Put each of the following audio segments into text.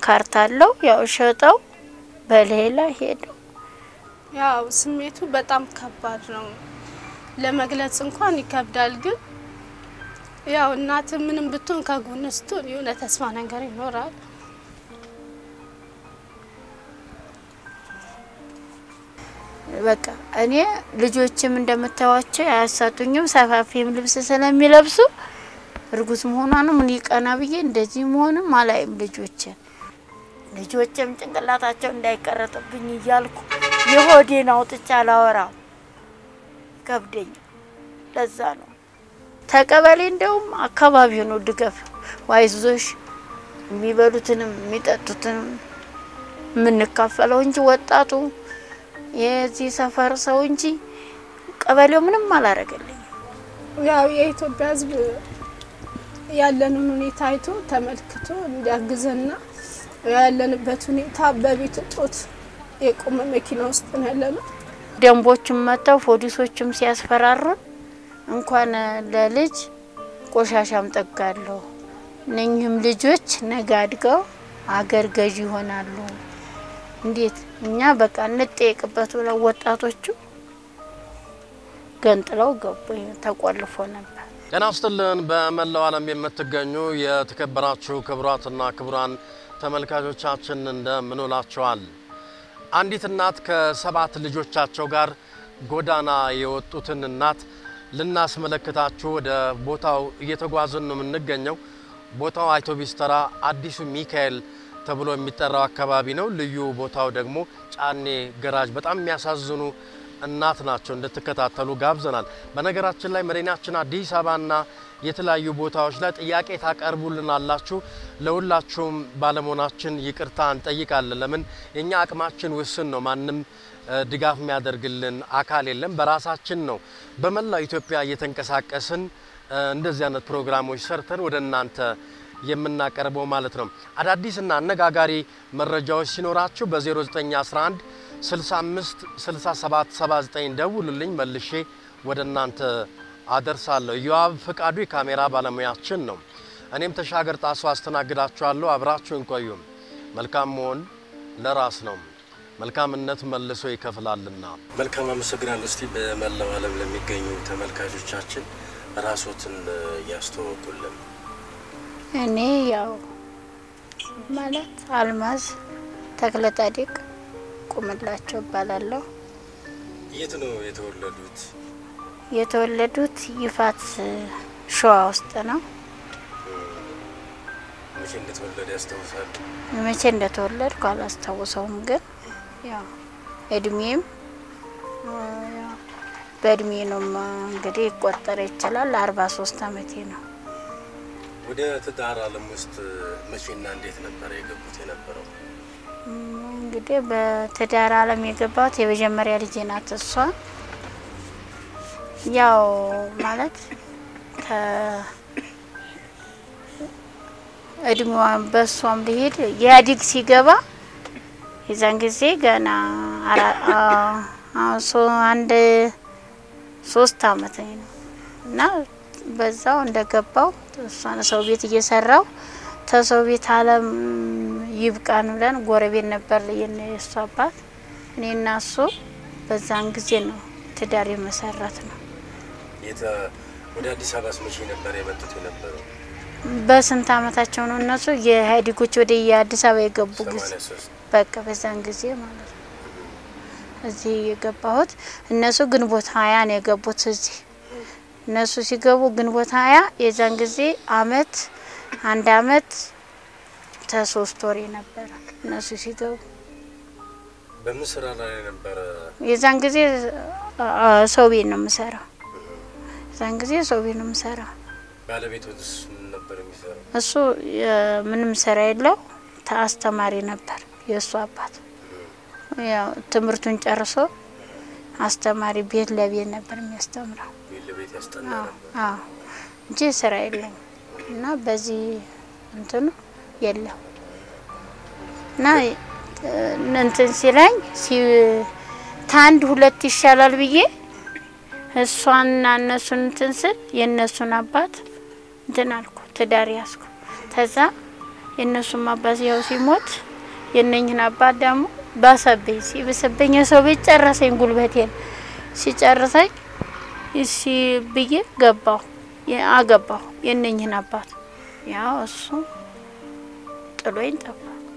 ካርታ አለው። ያው ሸጠው በሌላ ሄደው ያው ስሜቱ በጣም ከባድ ነው፣ ለመግለጽ እንኳን ይከብዳል። ግን ያው እናት ምንም ብትሆን ከጎን ስትሆን የሆነ ተስፋ ነገር ይኖራል። በቃ እኔ ልጆችም እንደምታዋቸው አያሳጡኝም። ሰፋፊም ልብስ ስለሚለብሱ እርጉዝ መሆኗንም እኔ ቀና ብዬ እንደዚህ መሆንም አላይም። ልጆችን ልጆችም ጭንቅላታቸው እንዳይቀረጥብኝ እያልኩ የሆዴን አውጥቻ አላወራም፣ ከብደኝ። ለዛ ነው ተቀበሌ እንደውም አካባቢው ነው ድጋፍ ዋይዞሽ የሚበሉትንም የሚጠጡትንም የምንካፈለው እንጂ ወጣቱ የዚህ ሰፈር ሰው እንጂ ቀበሌው ምንም አላረገልኝ። ያው የኢትዮጵያ ሕዝብ ያለንን ሁኔታ አይቶ ተመልክቶ እንዲያግዘና ያለንበት ሁኔታ በቤት እጦት የቆመ መኪና ውስጥ ነው ያለነው። ደንቦችም መጥተው ፖሊሶችም ሲያስፈራሩን እንኳን ለልጅ ቆሻሻም ጠጋለሁ። እነኚህም ልጆች ነገ አድገው አገር ገዢ ይሆናሉ። እንዴት እኛ በቃ እንጠየቅበት ብለው ወጣቶቹ ገንጥለው ገቡ። ተቆልፎ ነበር። ጤና ይስጥልን። በመላው ዓለም የምትገኙ የተከበራችሁ ክቡራትና ክቡራን ተመልካቾቻችን እንደምን ውላችኋል? አንዲት እናት ከሰባት ልጆቻቸው ጋር ጎዳና የወጡትን እናት ልናስመለክታችሁ ወደ ቦታው እየተጓዝን ነው የምንገኘው። ቦታው አውቶቢስ ተራ አዲሱ ሚካኤል ተብሎ የሚጠራው አካባቢ ነው። ልዩ ቦታው ደግሞ ጫኔ ገራጅ። በጣም የሚያሳዝኑ እናት ናቸው። እንድትከታተሉ ጋብዘናል። በነገራችን ላይ መዲናችን አዲስ አበባና የተለያዩ ቦታዎች ላይ ጥያቄ ታቀርቡልናላችሁ። ለሁላችሁም ባለመሆናችን ይቅርታ እንጠይቃለን። ለምን የኛ አቅማችን ውስን ነው። ማንም ድጋፍ የሚያደርግልን አካል የለም። በራሳችን ነው በመላው ኢትዮጵያ እየተንቀሳቀስን እንደዚህ አይነት ፕሮግራሞች ሰርተን ወደ እናንተ የምናቀርበው ማለት ነው። አዳዲስና አነጋጋሪ መረጃዎች ሲኖራችሁ በ0911 65 67 79 ደውሉልኝ፣ መልሼ ወደ እናንተ አደርሳለሁ። ዮአብ ፍቃዱ የካሜራ ባለሙያችን ነው። እኔም ተሻገር ጣሱ አስተናግዳችኋለሁ። አብራችሁን ቆዩም። መልካም መሆን ለራስ ነው፣ መልካምነት መልሶ ይከፍላልና። መልካም አመሰግናለሁ። እስቲ በመላው ዓለም ለሚገኙ ተመልካቾቻችን ራሶትን ያስተዋውቁልን። እኔ ያው ማለት አልማዝ ተክለ ጻዲቅ ቁምላቸው እባላለሁ። የት ነው የተወለዱት? የተወለዱት ይፋት ሸዋ ውስጥ ነው። መቼ እንደተወለደ ያስታውሳሉ? መቼ እንደተወለድኩ አላስታውሰውም፣ ግን ያው እድሜም ያው በእድሜ ነው እንግዲህ ይቆጠር ይችላል። አርባ ሶስት አመቴ ነው። ወደ ትዳር ዓለም ውስጥ መቼና እንዴት ነበረ የገቡት የነበረው? እንግዲህ በትዳር ዓለም የገባሁት የመጀመሪያ ልጄ ናት። እሷ ያው ማለት እድሜዋን በእሷም ልሄድ ኢህአዴግ ሲገባ የዛን ጊዜ ገና አንድ ሶስት አመት ነው እና በዛው እንደገባው እሷን ሰው ቤት እየሰራው ተሰው ቤት አለም ይብቃን ብለን ጎረቤት ነበር የእሱ አባት እኔና እሱ በዛን ጊዜ ነው ትዳር የመሰረት ነው። ወደ አዲስ አበባ መቼ ነበር የመጡት የነበረው? በስንት አመታቸው ነው እነሱ የኢህአዴጎች ወደ የአዲስ አበባ የገቡ ጊዜ በቃ በዛን ጊዜ ማለት ነው እዚህ የገባሁት። እነሱ ግንቦት ሀያ ነው የገቡት እዚህ እነሱ ሲገቡ ግንቦት ሀያ የዛን ጊዜ አመት አንድ አመት ተሶስት ወሬ ነበረ እነሱ ሲገቡ። በምን ስራ ላይ ነበረ? የዛን ጊዜ ሰው ቤት ነው የምሰራው። የዛን ጊዜ ሰው ቤት ነው የምሰራው። ባለቤቶስ ምን ነበር የሚሰራው? እሱ ምንም ስራ የለው አስተማሪ ነበር የእሱ አባት። ያው ትምህርቱን ጨርሶ አስተማሪ ቤት ለቤት ነበር የሚያስተምረው ቤት ለቤት ያስጠና ነበር። አዎ እንጂ ስራ የለም እና በዚህ እንትኑ የለም እና እንትን ሲለኝ ታንድ ሁለት ይሻላል ብዬ እሷንና እነሱን እንትን ስል የእነሱን አባት እንትን አልኩ ትዳር ያዝኩ። ተዛ የእነሱም አባት ያው ሲሞት የእነኝህን አባት ደግሞ ባሰብኝ። ሲብስብኝ የሰው ቤት ጨረሰኝ፣ ጉልበቴን ሲጨርሰኝ እሺ ብዬ ገባሁ የ- አገባሁ የእነኝህን አባት ያው እሱ ጥሎኝ ጠፋ።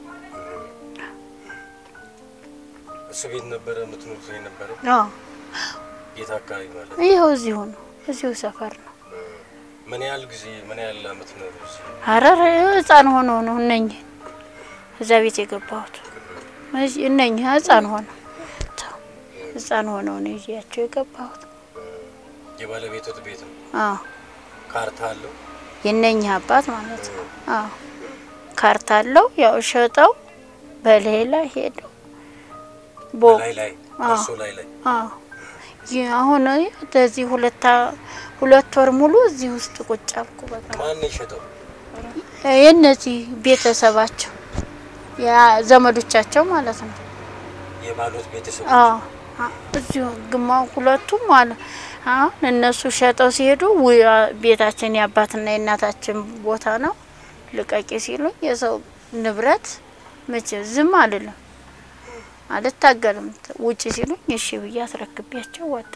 እሱ ቤት ነበረ የምትኖሩት የነበረው አዎ ቤት አካባቢ ማለት ይኸው እዚሁ ነው፣ እዚሁ ሰፈር ነው። ምን ያህል ጊዜ ምን ያህል አመት ኖሩ? እዚህ? ሀረር ህፃን ሆኖ ነው እነኝህ እዛ ቤት የገባሁት። እዚህ እነኝህ ህፃን ሆነ ህፃን ሆነው ነው ይዤያቸው የገባሁት። የባለቤቶት ቤት ነው። አዎ ካርታ አለው። የእነኝህ አባት ማለት ነው። አዎ ካርታ አለው። ያው ሸጠው በሌላ ሄደው ቦ ላይ ላይ አዎ። እርሶ ላይ ላይ አዎ ይህ አሁን እንደዚህ ሁለት አ- ሁለት ወር ሙሉ እዚህ ውስጥ ቁጭ አልኩ። በቃ ማን ነው የሸጠው? የእነዚህ ቤተሰባቸው ያ ዘመዶቻቸው ማለት ነው። የባሎት ቤተሰብ አዎ አ- እዚሁ ግማ ሁለቱም አለ። አሁን እነሱ ሸጠው ሲሄዱ ውይ አ- ቤታችን የአባትና የእናታችን ቦታ ነው ልቀቂ ሲሉኝ የሰው ንብረት መቼ ዝም አልልም አልታገልም። ውጭ ሲሉኝ እሺ ብዬ አስረክቤያቸው ወጣ።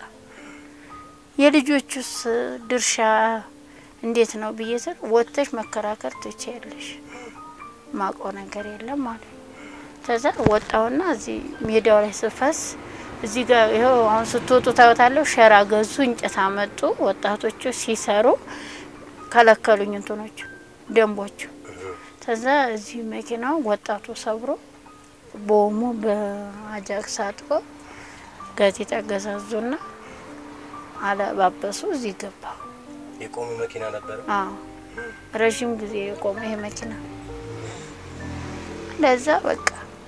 የልጆቹስ ድርሻ እንዴት ነው ብዬ ስል ወጥተሽ መከራከር ትችያለሽ፣ ማውቀው ነገር የለም ማለት ነው። ከዛ ወጣውና እዚህ ሜዳው ላይ ስፈስ እዚህ ጋር ይኸው አሁን ስትወጡ ታዩታለሁ። ሸራ ገዙ፣ እንጨት አመጡ። ወጣቶቹ ሲሰሩ ከለከሉኝ እንትኖቹ ደንቦቹ። ከዛ እዚህ መኪናው ወጣቱ ሰብሮ በኦሞ በአጃክስ አጥቦ ጋዜጣ ገዛዙና አለባበሱ። እዚህ ገባ። የቆመ መኪና ነበረ። አዎ ረዥም ጊዜ የቆመ ይሄ መኪና ለዛ በቃ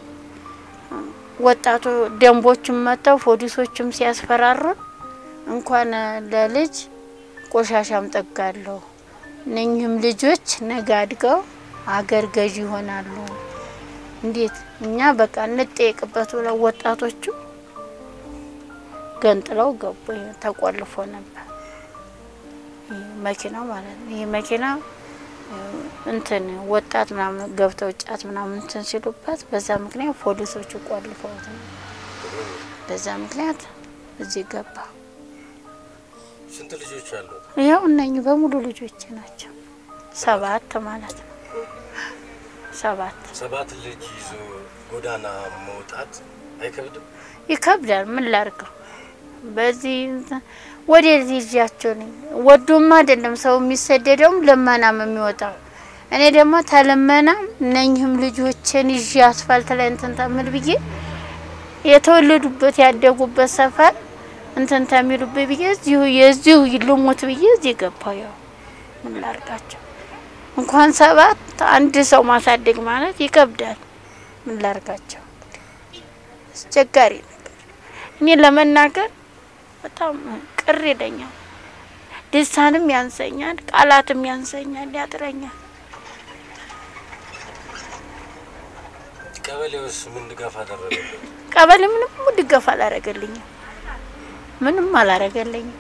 ወጣቱ ደንቦችም መጥተው ፖሊሶችም ሲያስፈራሩን እንኳን ለልጅ ቆሻሻም ጠጋለሁ እነኝህም ልጆች ነገ አድገው አገር ገዢ ይሆናሉ። እንዴት እኛ በቃ እንጠየቅበት ብለው ወጣቶቹ ገንጥለው ገቡ። ይሄ ተቆልፎ ነበር ይሄ መኪናው ማለት ነው። ይሄ መኪና እንትን ወጣት ምናምን ገብተው ጫት ምናምን እንትን ሲሉበት በዛ ምክንያት ፖሊሶቹ ቆልፈውት ነው። በዛ ምክንያት እዚህ ገባ። ስንት ልጆች አሉት? ያው እነኚህ በሙሉ ልጆች ናቸው። ሰባት ማለት ነው። ሰባት ሰባት ልጅ ይዞ ጎዳና መውጣት አይከብድም? ይከብዳል። ምን ላርገው? በዚህ እንትን ወደዚህ ይዣቸው ነኝ። ወዶም አይደለም ሰው የሚሰደደውም ልመናም የሚወጣው። እኔ ደግሞ ተልመናም እነኝህም ልጆችን ይዤ አስፋልት ላይ እንትን ተምል ብዬ የተወለዱበት ያደጉበት ሰፈር እንትን ተሚሉበት ብዬ እዚሁ የዚሁ ልሙት ብዬ እዚህ ገባሁ። ያው ምን ላርጋቸው? እንኳን ሰባት አንድ ሰው ማሳደግ ማለት ይከብዳል። ምን ላርጋቸው? አስቸጋሪ ነገር እኔ ለመናገር በጣም ቅር ይለኛል። ልሳንም ያንሰኛል፣ ቃላትም ያንሰኛል፣ ያጥረኛል። ቀበሌውስ ምን ድጋፍ አደረገለት? ቀበሌ ምንም ድጋፍ አላረገልኝም። ምንም አላረገልኝም።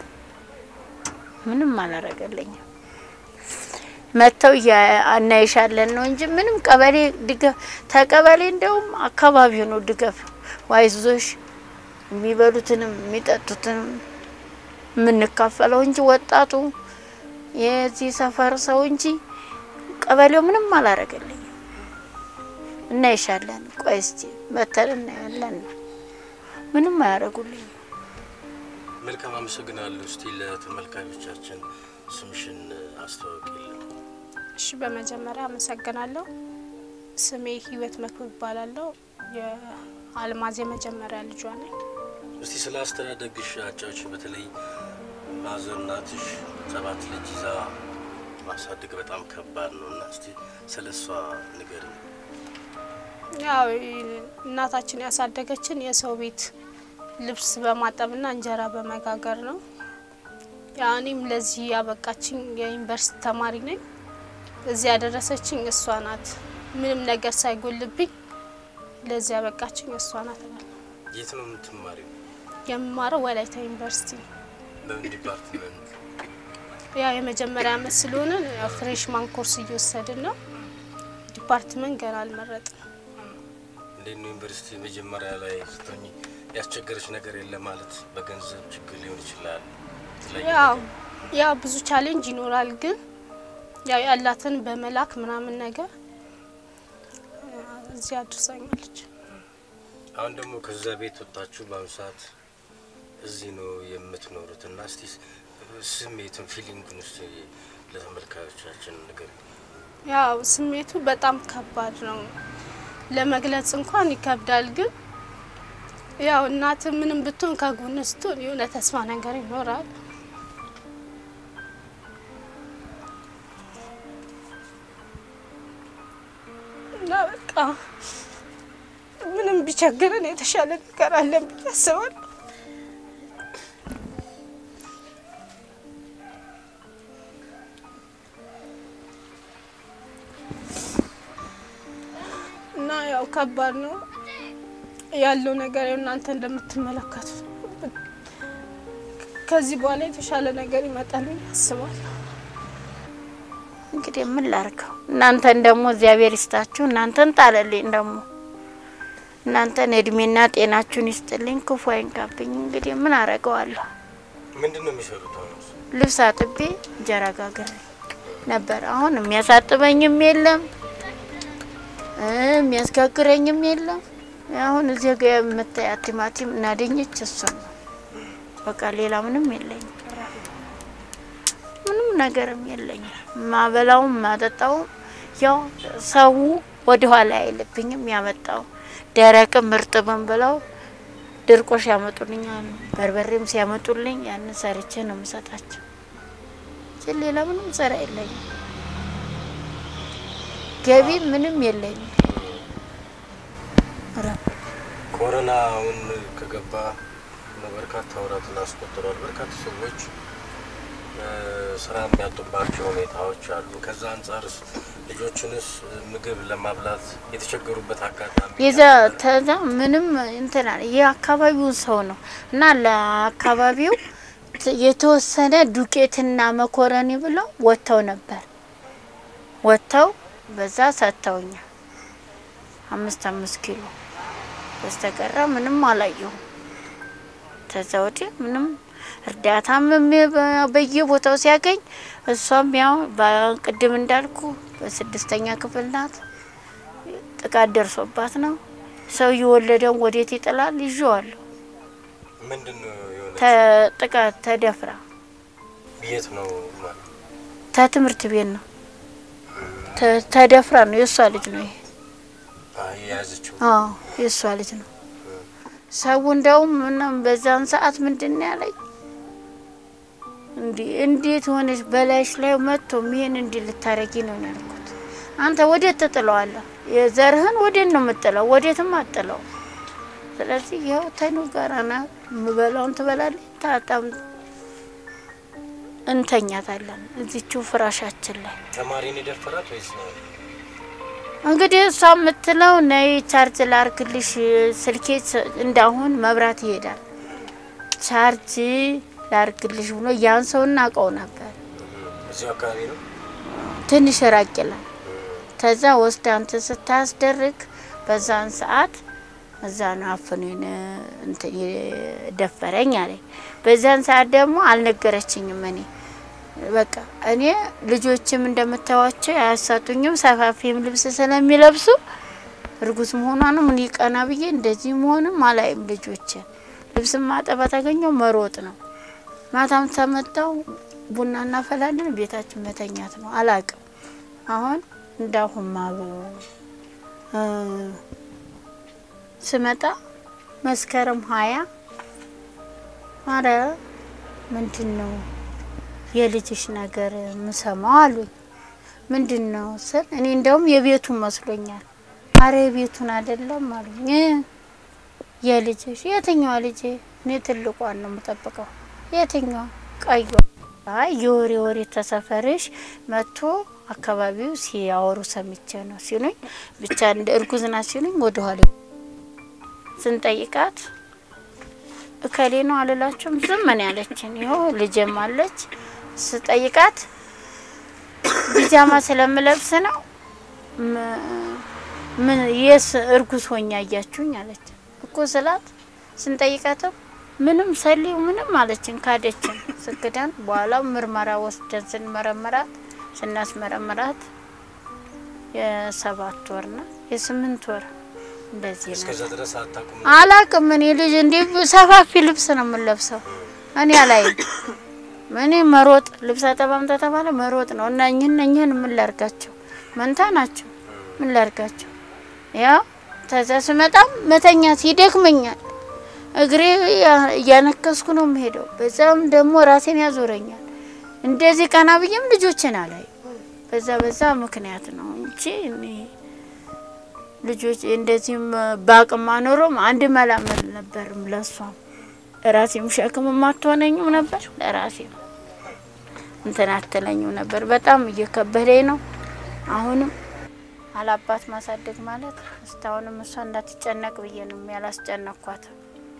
ምንም አላረገልኝም። መጥተው እናይሻለን ነው እንጂ ምንም ቀበሌ ድጋፍ ተቀበሌ እንደውም አካባቢው ነው ድጋፍ ዋይዞሽ የሚበሉትንም የሚጠጡትንም የምንካፈለው እንጂ ወጣቱ የዚህ ሰፈር ሰው እንጂ ቀበሌው ምንም አላረገልኝም። እናይሻለን፣ ቆይ እስቲ መተን እናያለን ነው ምንም አያደርጉልኝም። መልካም አመሰግናለሁ። እስቲ ለተመልካቾቻችን ስምሽን አስተዋውቂልን። እሺ፣ በመጀመሪያ አመሰግናለሁ። ስሜ ህይወት መክብብ እባላለሁ። የአልማዝ የመጀመሪያ ልጇ ነኝ። እስቲ ስለ አስተዳደግሽ አጫዎች። በተለይ ማዘር እናትሽ ሰባት ልጅ ይዛ ማሳደግ በጣም ከባድ ነው እና እስቲ ስለ እሷ ንገሪኝ። ያው እናታችን ያሳደገችን የሰው ቤት ልብስ በማጠብና እንጀራ በመጋገር ነው። ያው እኔም ለዚህ ያበቃችኝ የዩኒቨርሲቲ ተማሪ ነኝ። እዚህ ያደረሰችኝ እሷ ናት። ምንም ነገር ሳይጎልብኝ ለዚህ ያበቃችኝ እሷ ናት እላለሁ። የት ነው የምትማሪው? የምማረው ወላይታ ዩኒቨርሲቲ ነው። በምን ዲፓርትመንት? ያው የመጀመሪያ አመት ስለሆነ ያው ፍሬሽማን ኮርስ እየወሰድን ነው። ዲፓርትመንት ገና አልመረጥም። እንዴት ነው ዩኒቨርሲቲ መጀመሪያ ላይ ስትሆኚ ያስቸገረች ነገር የለ ማለት በገንዘብ ችግር ሊሆን ይችላል። የተለያየ ያው ነገር። ያው ብዙ ቻሌንጅ ይኖራል፣ ግን ያው ያላትን በመላክ ምናምን ነገር እ፣ እዚህ አድርሳኛለች። አሁን ደግሞ ከዛ ቤት ወጣችሁ በአሁኑ ሰዓት እዚህ ነው የምትኖሩት እና እስቲ ስሜቱን ፊሊንጉን ውስጥ ለተመልካዮቻችን ነገር ያው ስሜቱ በጣም ከባድ ነው፣ ለመግለጽ እንኳን ይከብዳል። ግን ያው እናት ምንም ብትሆን ከጎን ስትሆን የሆነ ተስፋ ነገር ይኖራል። እና በቃ ምንም ቢቸግረን የተሻለ ነገር አለን ብዬ አስባለሁ። እና ያው ከባድ ነው ያለው ነገር ያው እናንተ እንደምትመለከቱ ከዚህ በኋላ የተሻለ ነገር ይመጣል ብዬ አስባለሁ። እንግዲህ ምን ላርገው? እናንተን ደግሞ እግዚአብሔር ይስጣችሁ። እናንተን ጣለልኝ ደግሞ እናንተን እድሜና ጤናችሁን ይስጥልኝ፣ ክፉ አይንካብኝ። እንግዲህ ምን አረገዋለሁ? ምንድን ነው የሚሰሩት? አሁን ልብስ አጥቤ እንጀራ ጋግሬ ነበር። አሁን የሚያሳጥበኝም የለም እ የሚያስጋግረኝም የለም። አሁን እዚህ ጋ የምታያት ቲማቲም እና ድንች እሱን ነው በቃ። ሌላ ምንም የለኝም፣ ምንም ነገርም የለኝም። ማበላውም ማጠጣውም ያው ሰው ወደ ኋላ አይልብኝም። ያመጣው ደረቅም እርጥብም ብለው ድርቆሽ ያመጡልኛል። በርበሬም ሲያመጡልኝ ያንን ሰርቼ ነው የምሰጣቸው። ግን ሌላ ምንም ስራ የለኝም። ገቢ ምንም የለኝም። ኧረ ኮሮና አሁን ከገባ ነው በርካታ ወራትን አስቆጥሯል። በርካታ ሰዎች እ፣ ስራ የሚያጡባቸው ሁኔታዎች አሉ። ከዛ አንጻርስ ልጆችንስ ምግብ ለማብላት የተቸገሩበት አጋጣሚ የዛ ተዛ ምንም እንትን አለ የአካባቢውን ሰው ነው እና ለአካባቢው ት- የተወሰነ ዱቄትና መኮረኒ ብለው ወጥተው ነበር። ወጥተው በዛ ሰጥተውኛል አምስት አምስት ኪሎ በስተቀረ ምንም አላየሁም። ከዛ ወዲህ ምንም እርዳታም የሚ- በየቦታው ሲያገኝ እሷም ያው በቅድም እንዳልኩ በስድስተኛ ክፍል ናት። ጥቃት ደርሶባት ነው። ሰው የወለደውን ወዴት ይጥላል? ይዤዋለሁ። ምንድን ነው የሆነ ተ- ጥቃት ተደፍራ የት ነው ማለት ተትምህርት ቤት ነው ተ- ተደፍራ ነው። የእሷ ልጅ ነው ይሄ። አይ የያዘችው አዎ የእሷ ልጅ ነው። ሰው እንደውም ምናም በዛን ሰዓት ምንድን ነው ያለኝ እንዲ እንዴት ሆነች በላይሽ ላይ መጥቶ ይሄን እንዲህ ልታረጊ ነው ያልኩት። አንተ ወዴት ትጥለዋለህ? የዘርህን ወዴት ነው የምጥለው? ወዴትም አጥለው። ስለዚህ ይኸው ተኑ ጋር ና የምበላውን ትበላለች፣ ታጣም እንተኛታለን እዚችው ፍራሻችን ላይ ተማሪን የደፈራት ወይስ ነው? እንግዲህ እሷ የምትለው ነይ ቻርጅ ላርግልሽ ስልኬ ስ- እንዳሁን መብራት ይሄዳል ቻርጅ ላርግልሽ ብሎ ያን ሰው እናውቀው ነበር። እዚሁ አካባቢ ነው። ትንሽ ራቅ ይላል። ከዛ ወስዳ እንትን ስታስደርግ በዛን ሰዓት እዛ ነው አፍኖኝ እንትን ደፈረኝ አለኝ። በዛን ሰዓት ደግሞ አልነገረችኝም እኔ በቃ እኔ ልጆችም እንደምታዋቸው አያሳጡኝም። ሰፋፊም ልብስ ስለሚለብሱ እርጉዝ መሆኗንም እኔ ቀና ብዬ እንደዚህ መሆንም አላይም። ልጆች ልብስ ማጠባ ታገኘው መሮጥ ነው። ማታም ተመጣው ቡና እናፈላለን፣ ቤታችን መተኛት ነው። አላቅም አሁን እንዳሁን ማሉ ስመጣ መስከረም ሀያ አረ ምንድን ነው የልጅሽ ነገር ምሰማው አሉኝ። ምንድን ነው ስል እኔ እንደውም የቤቱን መስሎኛል። አረ የቤቱን አይደለም አሉኝ። እ የልጅሽ የትኛዋ ልጄ? እኔ ትልቋን ነው የምጠብቀው። የትኛዋ? ቀዩ። አይ የወሬ ወሬ ተሰፈርሽ መጥቶ አካባቢው ሲያወሩ ሰምቼ ነው ሲሉኝ፣ ብቻ እንደ እርጉዝ ናት ሲሉኝ ወደ ኋላ ስንጠይቃት እከሌ ነው አልላቸውም። ዝም ምን ያለችን ይኸው ልጄም አለች። ስጠይቃት ቢጃማ ስለምለብስ ነው ም- ምን የስ እርጉዝ ሆኛ እያችሁኝ አለች እኮ ስላት ስንጠይቃትም ምንም ሰሊው ምንም አለችን ካደችን ስክዳን በኋላ ምርመራ ወስደን ስንመረመራት ስናስመረምራት የሰባት ወርና የስምንት ወር እንደዚህ ነው። እስከዛ ድረስ አታውቁም? አላቅም እኔ ልጅ እንዲህ ሰፋፊ ልብስ ነው የምንለብሰው። እኔ አላይም። እኔ መሮጥ ልብስ አጠባም ተተባለ መሮጥ ነው እና እኝህን እኝህን ምን ላርጋቸው? መንታ ናቸው። ምን ላርጋቸው? ያው ተዛ ስመጣም መተኛት ይደክመኛል። እግሬ እያነከስኩ ነው የምሄደው። በዛም ደግሞ ራሴን ያዞረኛል። እንደዚህ ቀና ብዬም ልጆችን አላይ። በዛ በዛ ምክንያት ነው እንጂ እኔ ልጆች እንደዚህም በአቅም አኖሮም አንድ መላመል ነበርም ለሷም ለራሴም ሸክም ማትሆነኝም ነበር ለራሴም እንትን አትለኝም ነበር። በጣም እየከበደኝ ነው። አሁንም አላባት ማሳደግ ማለት እስካሁንም እሷ እንዳትጨነቅ ብዬ ነው ያላስጨነኳትም።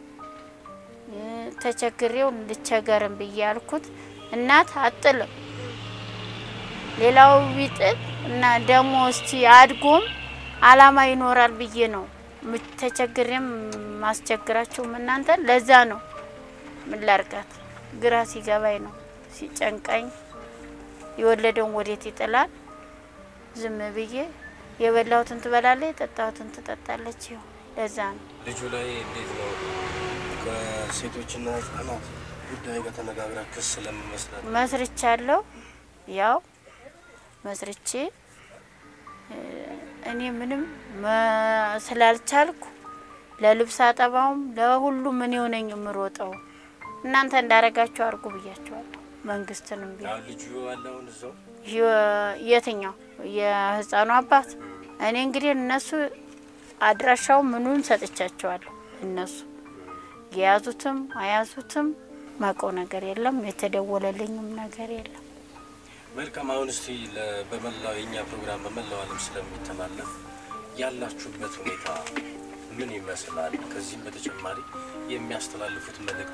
ተቸግሬው ልቸገርም ብዬ ያልኩት እናት አጥልም ሌላው ቢጥል እና ደግሞ እስቲ አድጎም አላማ ይኖራል ብዬ ነው ተቸግሬም ማስቸግራችሁም እናንተ ለዛ ነው ምን ላርጋት ግራ ሲገባኝ ነው ሲጨንቀኝ የወለደውን ወዴት ይጥላል ዝም ብዬ የበላሁትን ትበላለች የጠጣሁትን ትጠጣለች ይኸው ለዛ ነው ልጁ ላይ እንዴት ነው ከሴቶችና ህጻናት ጉዳይ ጋር ተነጋግራ ክስ ለመመስረት መስርቻለሁ ያው መስርቼ እኔ ምንም ስላልቻልኩ ለልብስ አጠባውም ለሁሉም ምን የሆነኝ የምሮጠው እናንተ እንዳረጋችሁ አድርጉ ብያቸዋለሁ። መንግስትንም ቢሆን ልጁ ያለውን እዛው የትኛው የህፃኑ አባት እኔ እንግዲህ እነሱ አድራሻው ምኑን ሰጥቻቸዋለሁ። እነሱ የያዙትም አያዙትም ማቀው ነገር የለም። የተደወለልኝም ነገር የለም። መልካም። አሁን እስቲ በመላው የእኛ ፕሮግራም በመላው ዓለም ስለሚተላለፍ ያላችሁበት ሁኔታ ምን ይመስላል? ከዚህም በተጨማሪ የሚያስተላልፉት መልእክት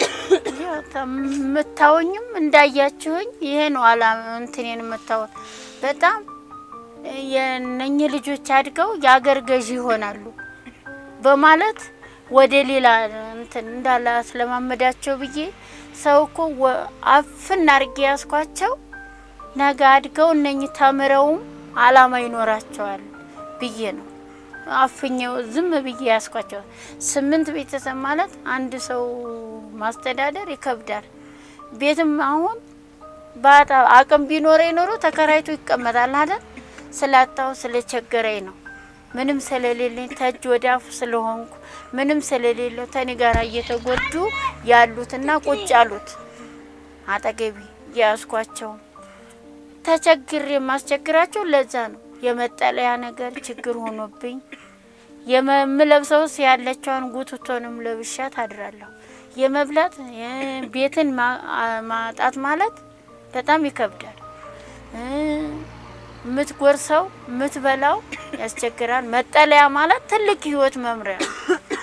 የምታወኝም እንዳያችሁኝ ይሄ ነው አላ እንትኔን የምታወት በጣም የነኚህ ልጆች አድገው የአገር ገዢ ይሆናሉ በማለት ወደ ሌላ እንትን እንዳላ ስለማመዳቸው ብዬ ሰው እኮ አፍን አርጌ ያስኳቸው ነገ አድገው እነኚህ ተምረውም አላማ ይኖራቸዋል ብዬ ነው አፍኘው ዝም ብዬ ያስኳቸው። ስምንት ቤተሰብ ማለት አንድ ሰው ማስተዳደር ይከብዳል። ቤትም አሁን ባጣ አቅም ቢኖረ ኖሮ ተከራይቶ ይቀመጣል አይደል? ስላጣው ስለቸገረኝ ነው። ምንም ስለሌለኝ ተጅ ወደ አፉ ስለሆንኩ ምንም ስለሌለው ተኔ ጋር እየተጎዱ ያሉትና ቁጭ ያሉት አጠገቢ ያስኳቸው ተቸግሬ የማስቸግራቸው ለዛ ነው። የመጠለያ ነገር ችግር ሆኖብኝ የምለብሰውስ ያለችውን ጉትቶንም ለብሻት አድራለሁ። የመብላት ቤትን ማጣት ማለት በጣም ይከብዳል። የምትጎርሰው የምትበላው ያስቸግራል። መጠለያ ማለት ትልቅ ህይወት መምሪያ ነው።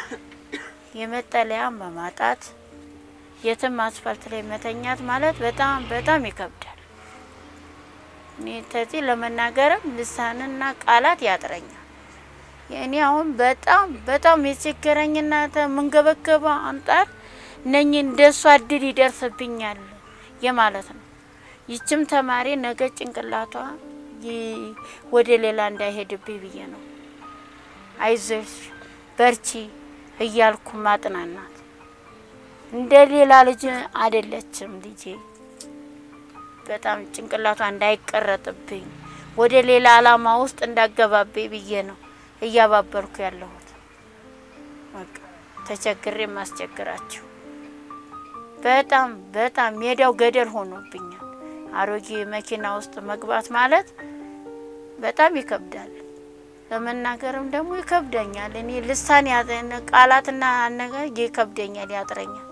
የመጠለያ በማጣት የትም አስፋልት ላይ መተኛት ማለት በጣም በጣም ይከብዳል። እኔ ተዚህ ለመናገርም ልሳንና ቃላት ያጥረኛል። እኔ አሁን በጣም በጣም የቸገረኝና የምንገበገበው አንጣር ነኝ እንደሷ እድል ይደርስብኛል የማለት ነው። ይችም ተማሪ ነገ ጭንቅላቷ ወደ ሌላ እንዳይሄድብኝ ብዬ ነው። አይዞሽ በርቺ እያልኩ ማጥናናት። እንደ ሌላ ልጅ አይደለችም ልጄ። በጣም ጭንቅላቷ እንዳይቀረጥብኝ ወደ ሌላ አላማ ውስጥ እንዳገባብኝ ብዬ ነው እያባበርኩ ያለሁት። በቃ ተቸግሬ ማስቸግራችሁ በጣም በጣም ሜዳው ገደል ሆኖብኛል። አሮጌ መኪና ውስጥ መግባት ማለት በጣም ይከብዳል። ለመናገርም ደግሞ ይከብደኛል። እኔ ልሳን ቃላትና አነጋገር ይከብደኛል፣ ያጥረኛል።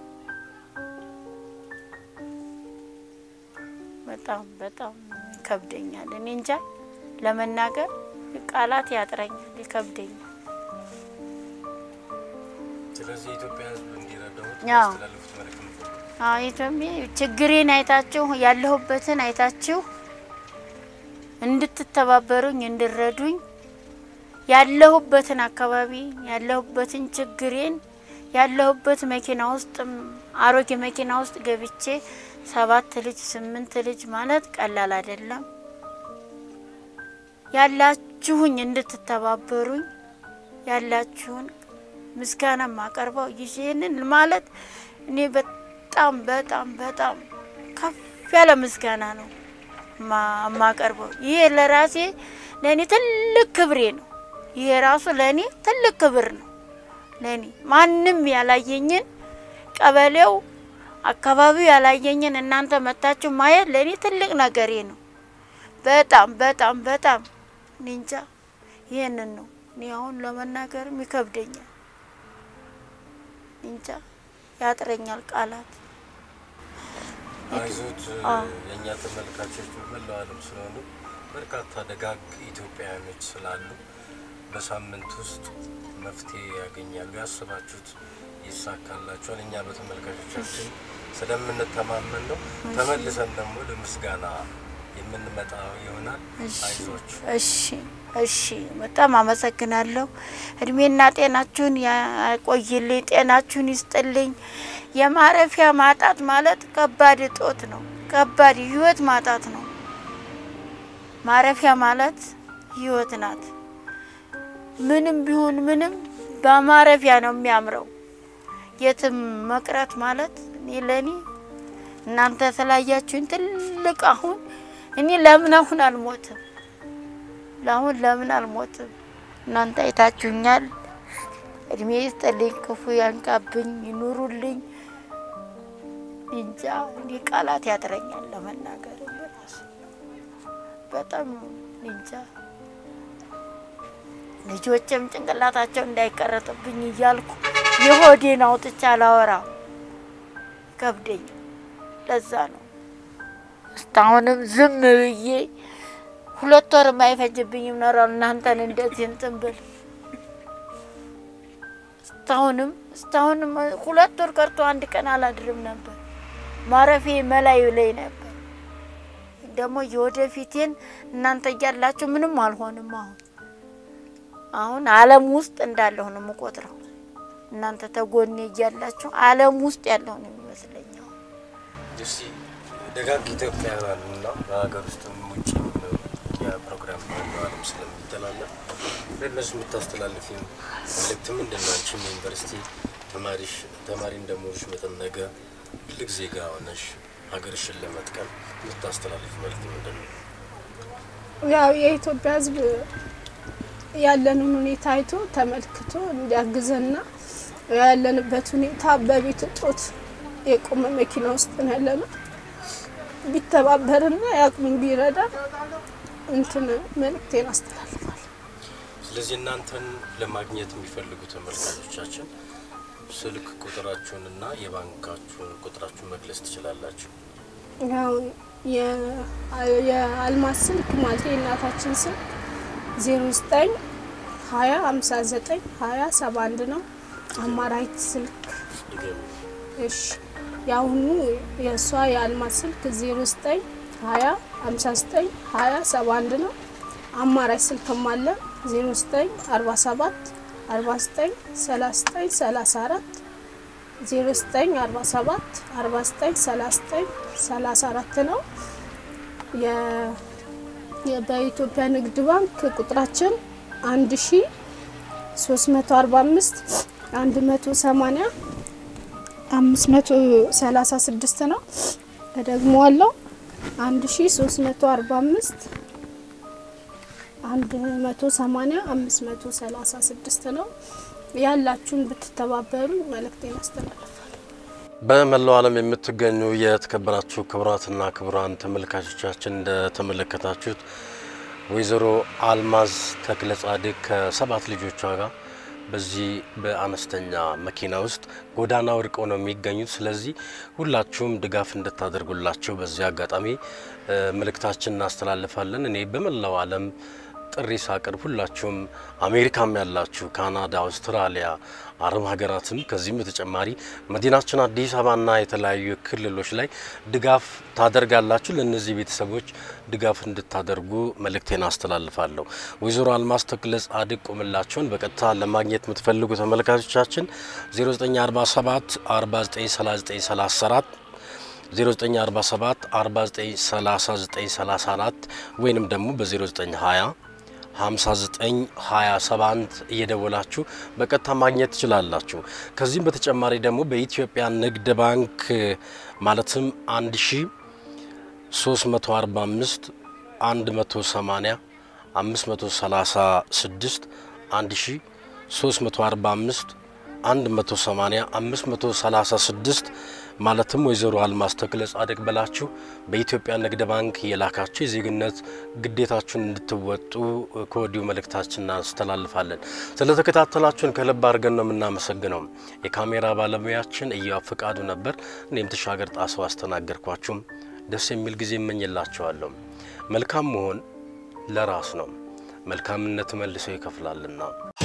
በጣም በጣም ይከብደኛል። እኔ እንጃ ለመናገር ቃላት ያጥረኛል፣ ይከብደኛል። ስለዚህ የኢትዮጵያ ሕዝብ እንዲረዳሁት አዎ። ያስተላልፉት መልእክት ነው። አዎ ኢትዮጵያ ችግሬን አይታችሁ ያለሁበትን አይታችሁ እንድትተባበሩኝ እንድረዱኝ ያለሁበትን አካባቢ ያለሁበትን ችግሬን ያለሁበት መኪና ውስጥ አሮጌ መኪና ውስጥ ገብቼ ሰባት ልጅ ስምንት ልጅ ማለት ቀላል አይደለም። ያላችሁኝ እንድትተባበሩኝ ያላችሁን ምስጋና ማቀርበው ይህንን ማለት እኔ በጣም በጣም በጣም ከፍ ያለ ምስጋና ነው ማቀርበው። ይሄ ለራሴ ለእኔ ትልቅ ክብሬ ነው። ይሄ ራሱ ለእኔ ትልቅ ክብር ነው። ለእኔ ማንም ያላየኝን ቀበሌው አካባቢው ያላየኝን እናንተ መታችሁ ማየት ለእኔ ትልቅ ነገሬ ነው። በጣም በጣም በጣም እንጃ ይህንን ነው እኔ አሁን ለመናገርም ይከብደኛል። እንጃ ያጥረኛል ቃላት። አይዞት የእኛ ተመልካቾች በመላው ዓለም ስለሆኑ በርካታ ደጋግ ኢትዮጵያውያኖች ስላሉ በሳምንት ውስጥ መፍትሄ ያገኛሉ። ያስባችሁት ይሳካላችኋል። እኛ በተመልካቾቻችን ስለምንተማመን ነው። ተመልሰን ደግሞ ለምስጋና የምንመጣ ይሆናል። አይዟችሁ። እሺ እሺ፣ በጣም አመሰግናለሁ። እድሜና ጤናችሁን ያቆይልኝ፣ ጤናችሁን ይስጥልኝ። የማረፊያ ማጣት ማለት ከባድ እጦት ነው። ከባድ ህይወት ማጣት ነው። ማረፊያ ማለት ህይወት ናት። ምንም ቢሆን ምንም በማረፊያ ነው የሚያምረው። የትም መቅረት ማለት እኔ ለእኔ እናንተ ስላያችሁኝ ትልቅ አሁን እኔ ለምን አሁን አልሞትም? ለአሁን ለምን አልሞትም? እናንተ አይታችሁኛል። እድሜ ይስጥልኝ፣ ክፉ ያንቃብኝ፣ ይኑሩልኝ። እንጃ እንዲህ ቃላት ያጥረኛል ለመናገር ራሱ በጣም እንጃ። ልጆችም ጭንቅላታቸው እንዳይቀረጥብኝ እያልኩ የሆዴን አውጥቻ አላወራም፣ ከብደኝ። ለዛ ነው እስካሁንም ዝም ብዬ ሁለት ወር የማይፈጅብኝም ኖሯል እናንተን እንደዚህ እንትን ብል እስካሁንም እስካሁንም ሁለት ወር ቀርቶ አንድ ቀን አላድርም ነበር። ማረፌ መላዩ ላይ ነበር። ደግሞ የወደፊቴን እናንተ እያላችሁ ምንም አልሆንም። አሁን አሁን ዓለም ውስጥ እንዳለሁ ነው የምቆጥረው። እናንተ ተጎኔ እያላችሁ ዓለም ውስጥ ያለሁ ነው የሚመስለኝ። አሁን እስቲ ደጋግ ኢትዮጵያውያን እና በሀገር ውስጥም ውጭ የሚኖሩ የፕሮግራም በመላው ዓለም ስለሚተላለፍ ለእነሱ የምታስተላልፊ መልእክት ምንድን ነው? አንቺም የዩኒቨርሲቲ ተማሪሽ ተማሪ እንደመሆንሽ መጠን ነገ ትልቅ ዜጋ ሆነሽ ሀገርሽን ለመጥቀም የምታስተላልፊ መልእክት ምንድን ነው? ያው የኢትዮጵያ ሕዝብ ያለንን ሁኔታ አይቶ ተመልክቶ እንዲያግዘና ያለንበት ሁኔታ በቤት እጦት የቆመ መኪና ውስጥ ነው ያለነው። ቢተባበርና የአቅሙን ቢረዳ እንትን መልእክቴን አስተላልፋል። ስለዚህ እናንተን ለማግኘት የሚፈልጉ ተመልካቾቻችን ስልክ ቁጥራችሁንና የባንካችሁን ቁጥራችሁን መግለጽ ትችላላችሁ። ያው የ- የአልማዝ ስልክ ማለት የእናታችን ስልክ ዜሮ ዘጠኝ ሀያ ሀምሳ ዘጠኝ ሀያ ሰባ አንድ ነው። አማራጭ ስልክ ድገሙ። እሺ የአሁኑ የእሷ የአልማዝ ስልክ ዜሮ ዘጠኝ ሀያ ሀምሳ ዘጠኝ ሀያ ሰባ አንድ ነው። አማራጭ ስልክም አለ ዜሮ ዘጠኝ አርባ ሰባት አርባ ዘጠኝ ሰላሳ ዘጠኝ ሰላሳ አራት ዜሮ ዘጠኝ አርባ ሰባት አርባ ዘጠኝ ሰላሳ ዘጠኝ ሰላሳ አራት ነው። የ- የ- በኢትዮጵያ ንግድ ባንክ ቁጥራችን አንድ ሺ ሶስት መቶ አርባ አምስት አንድ መቶ ሰማኒያ አምስት መቶ ሰላሳ ስድስት ነው። ደግሞ አለው አንድ ሺ ሶስት መቶ አርባ አምስት አንድ መቶ ሰማኒያ አምስት መቶ ሰላሳ ስድስት ነው። ያላችሁን ብትተባበሩ መልእክቴን አስተላልፋል። በመላው ዓለም የምትገኙ የተከበራችሁ ክቡራትና ክቡራን ተመልካቾቻችን እንደተመለከታችሁት ወይዘሮ አልማዝ ተክለ ጻድቅ ከሰባት ልጆቿ ጋር በዚህ በአነስተኛ መኪና ውስጥ ጎዳና ወድቀው ነው የሚገኙት። ስለዚህ ሁላችሁም ድጋፍ እንድታደርጉላቸው በዚህ አጋጣሚ እ መልእክታችን እናስተላልፋለን። እኔ በመላው ዓለም ጥሪ ሳቀርብ ሁላችሁም አሜሪካም ያላችሁ ካናዳ፣ አውስትራሊያ፣ አረብ ሀገራትም ከዚህም በተጨማሪ መዲናችን አዲስ አበባና የተለያዩ ክልሎች ላይ ድጋፍ ታደርጋላችሁ። ለእነዚህ ቤተሰቦች ድጋፍ እንድታደርጉ መልእክቴን አስተላልፋለሁ። ወይዘሮ አልማዝ ተክለ ጻድቅ ቁምላቸውን በቀጥታ ለማግኘት የምትፈልጉ ተመልካቾቻችን 0947 493934 0947 493934 ወይንም ደግሞ በ0920 5927 እየደወላችሁ በቀጥታ ማግኘት ትችላላችሁ። ከዚህም በተጨማሪ ደግሞ በኢትዮጵያ ንግድ ባንክ ማለትም 1345 180 536 1345 180 536 ማለትም ወይዘሮ አልማዝ ተክለ ጻድቅ ብላችሁ በኢትዮጵያ ንግድ ባንክ የላካችሁ የዜግነት ግዴታችሁን እንድትወጡ ከወዲሁ መልእክታችን እናስተላልፋለን። ስለተከታተላችሁን ከልብ አድርገን ነው የምናመሰግነው። የካሜራ ባለሙያችን እያው ፍቃዱ ነበር። እኔም ተሻገር ጣሰው አስተናገርኳችሁም። ደስ የሚል ጊዜ እመኝላችኋለሁ። መልካም መሆን ለራስ ነው፣ መልካምነት መልሶ ይከፍላልና።